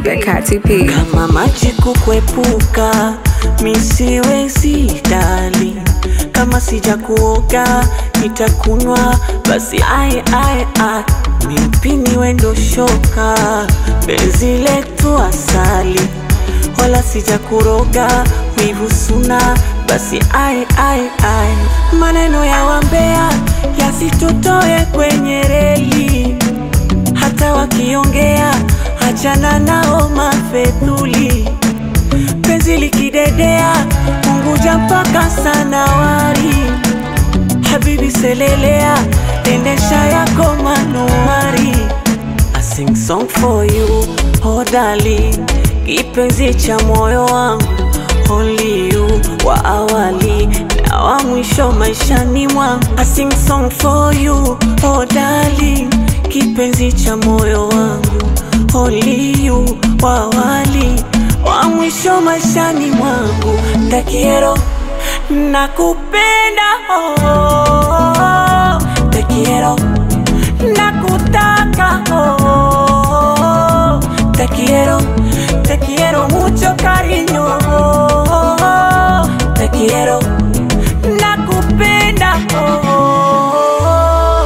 the Kati P. kama maji kukwepuka, misiwezi dali, kama sija kuoga nitakunywa basi, ai ai ai, mipini wendo shoka, penzi letu asali, wala sija kuroga wivu suna, basi ai ai ai, maneno ya wambea yasitutoe kwenye reli hata wakiongea achana nao mafedhuli, penzi likidedea Unguja mpaka Sanawari, habibi selelea, endesha yako manuari. I sing song for you, oh darling, kipenzi cha moyo wangu, only you wa awali na wa mwisho maishani mwangu. I sing song for you, oh darling, kipenzi cha moyo wangu, only you wa awali wa mwisho maishani mwangu. Takiero nakupenda, oh, oh, oh. Takiero nakutaka oh, oh, oh. Te quiero, te quiero mucho cariño oh, oh, oh. Te quiero, nakupenda oh, oh, oh.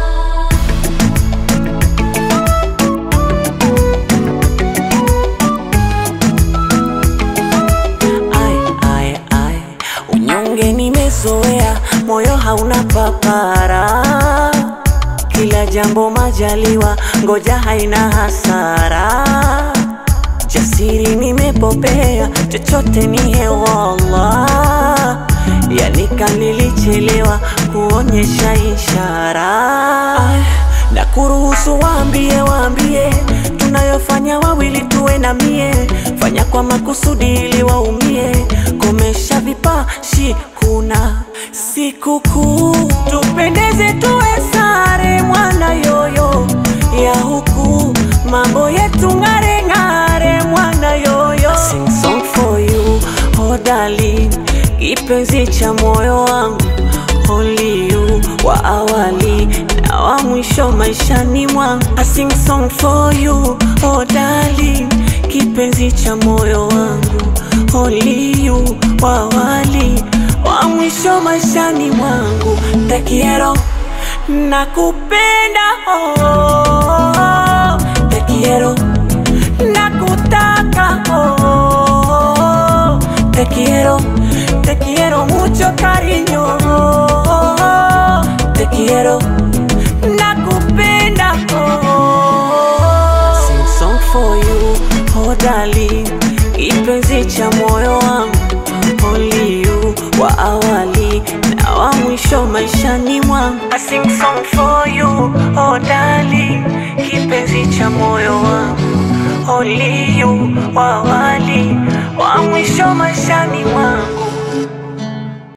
Ai, ai, ai, unyonge nimezoea, moyo hauna papara, kila jambo majaliwa, ngoja haina hasara, jasiri nimepopea, chochote ni hewallah, yani kanilichelewa kuonyesha ishara Ai, na kuruhusu waambie, waambie tunayofanya wawili tuwe na mie, fanya kwa makusudi ili waumie, komesha vipashi, kuna sikukuu, tupendeze tuwe sare, mwana yoyo ya huku, mambo yetu ng'are ng'are, mwana yoyo. I sing song for you, oh darling, kipenzi cha moyo wangu only you wa awali na wa mwisho maishani mwangu. I sing song for you, oh darling, kipenzi cha moyo wangu only you wa awali wa mwisho maishani mwangu. Te quiero, nakupenda oh, oh, oh. Te quiero, nakutaka oh, oh, oh. Te quiero, te quiero mucho cariño oh, oh, oh. Te quiero, nakupenda oh, oh, oh. Sing song for you, oh darling, kipenzi cha moyo wangu only you wa awali na wa mwisho maishani mwangu. I sing song for you, oh darling, kipenzi cha moyo wangu only you wa awali wa mwisho maishani mwangu.